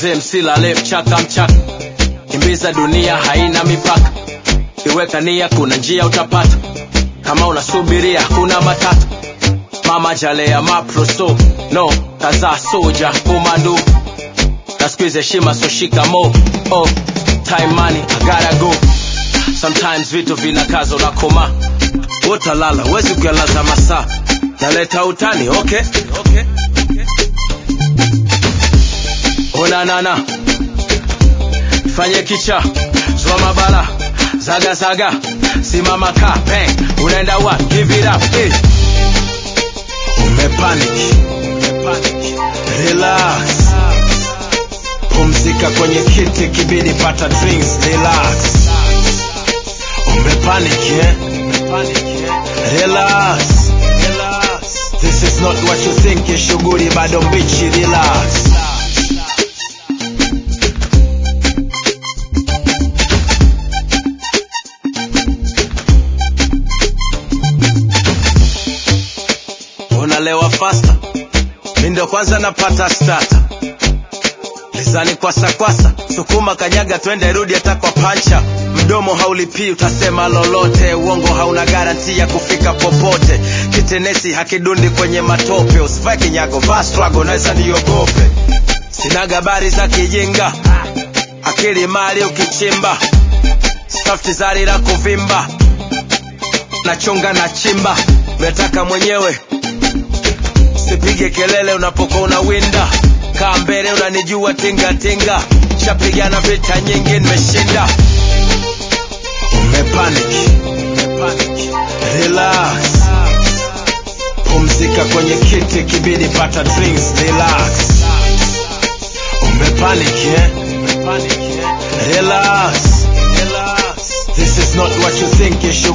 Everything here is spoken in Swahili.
mzee msilale mchaka mchaka kimbiza dunia haina mipaka iweka nia kuna njia utapata kama unasubiria kuna matata mama jalea maproso no kazaa soja komando na squeeze heshima so shikamo oh time money I gotta go sometimes vitu vinakaza unakoma utalala wezi kuyalaza masaa naleta utani okay, okay. onanana fanye kicha zwa mabala zaga zaga simama ka bang unaenda wa give it up eh. umepanic relax pumzika kwenye kiti kibidi pata drinks relax umepanic eh? relax this is not what you think shughuli bado mbichi relax unalewa fasta mi ndo kwanza napata stata lizani kwasa kwasa sukuma kanyaga twende rudi hata kwa pancha mdomo haulipii utasema lolote uongo hauna garanti ya kufika popote kitenesi hakidundi kwenye matope usivae kinyago vaa strago naweza niogope sina gabari za kijinga akili mali ukichimba safti zari la kuvimba nachonga na chimba metaka mwenyewe sipige kelele unapokuwa unawinda kaa mbele unanijua tingatinga shapigana vita nyingi nimeshinda umepanic relax pumzika kwenye kiti kibidi pata drinks relax umepanic eh? relax this is not what you think you should